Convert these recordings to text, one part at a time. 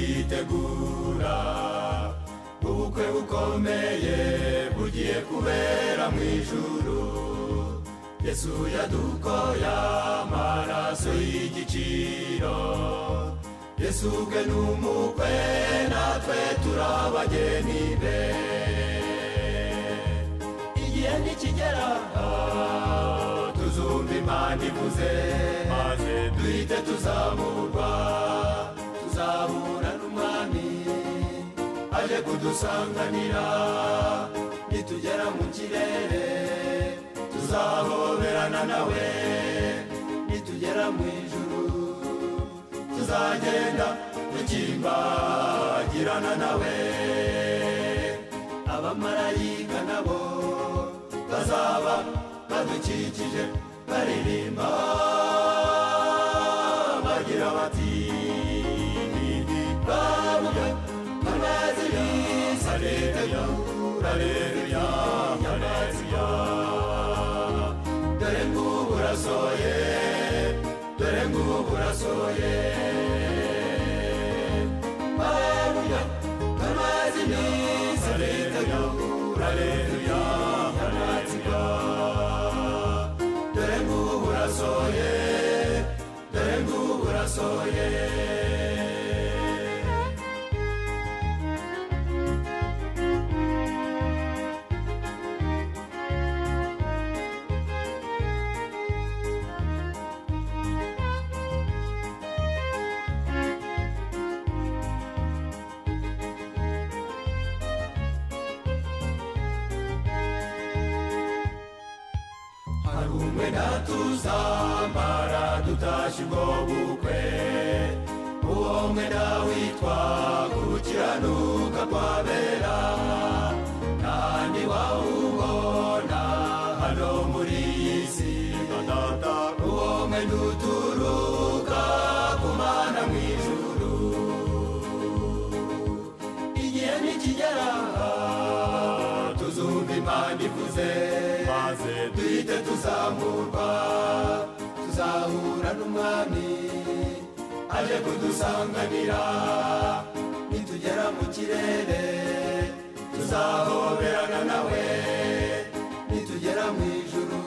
turitegura ubukwe bukomeye bugiye kubera mu ijuru yesu yadukoye amaraso y'igiciro yesu ubwe ni umukwe natwe turi abageni be igihe nikigera tuzumva imana ivuze maze duhite tuzamurwa tuzahura n'umwami aje kudusanganira nitugera mu kirere tuzahoberana nawe nitugera mu ijuru tuzagenda dukimbagirana nawe abamarayika nabo bazaba badukikije baririmba bagira bati babuye banezerewe aleluya aleluya aleluya dore ngubu urasoye dore ngubu urasoye babuye banezerewe aleluya aleluya aleluya dore ngubu urasoye dore ngubu urasoye twenda tuzambara dutashye ubwo bukwe uwo mwenda witwa gukiranuka kwabera kandi wawubona hano muri iyi si data uwo mwenda uturuka ku mana mu ijuru igihe nikigera tuzumva imana ivuze maze duhite tuzamurwa tuzahura n'umwami aje kudusanganira nitugera mu kirere tuzahoberana nawe nitugera mu ijuru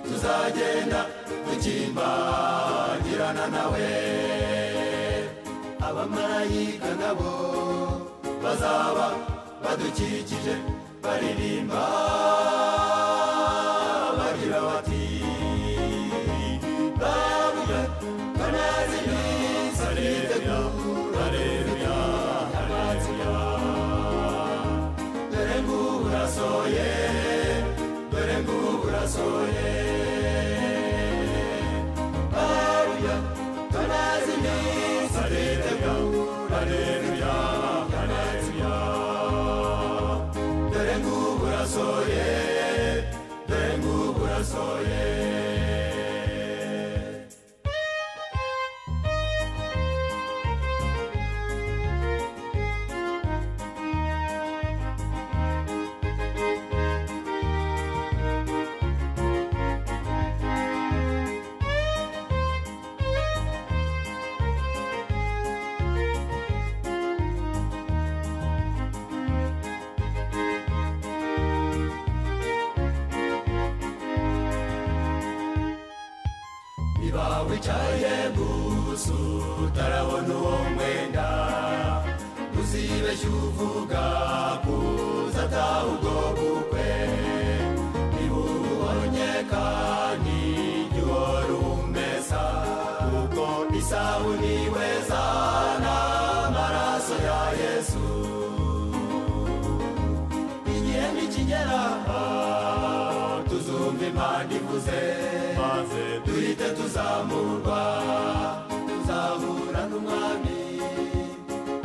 tuzagenda dukimbagirana nawe abamarayika nabo bazaba badukikije baririmba bagira bati babuye banezereza aritegura aleluya aleluya dore ngubu urasoye dore ngubu urasoye babuye banezereza aritegura aleluya aleluya dengu burasoye dengu burasoye niba wicaye gusa utarabona uwo mwenda uzibeshye uvuga kuza atahubwo bukwe niba ubonye kandi jya uhora umesa kuko isabuni weza n'amaraso ya yesu igihe nikigera tuzumva imana ivuze maze duhite tuzamurwa tuzahura n'umwami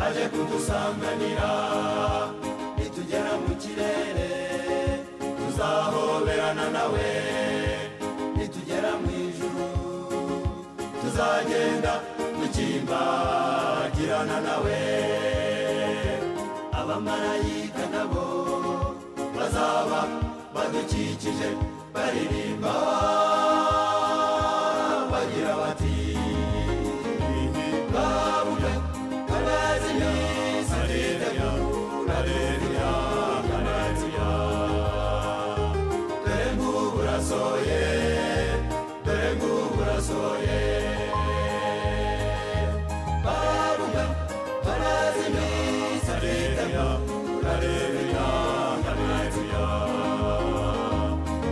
aje kudusanganira nitugera mu kirere tuzahoberana nawe nitugera mu ijuru tuzagenda dukimbagirana nawe abamarayika nabo bazaba badukikije baririmba bagira bati babuga haleluya haleluya dore nk'ubu urasohoye dore nk'ubu urasohoye barumwa barazimiza twitego haleluya haleluya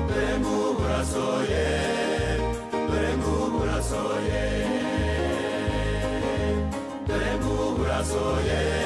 dore nk'ubu urasohoye dore nk'ubu urasohoye dore nk'ubu urasohoye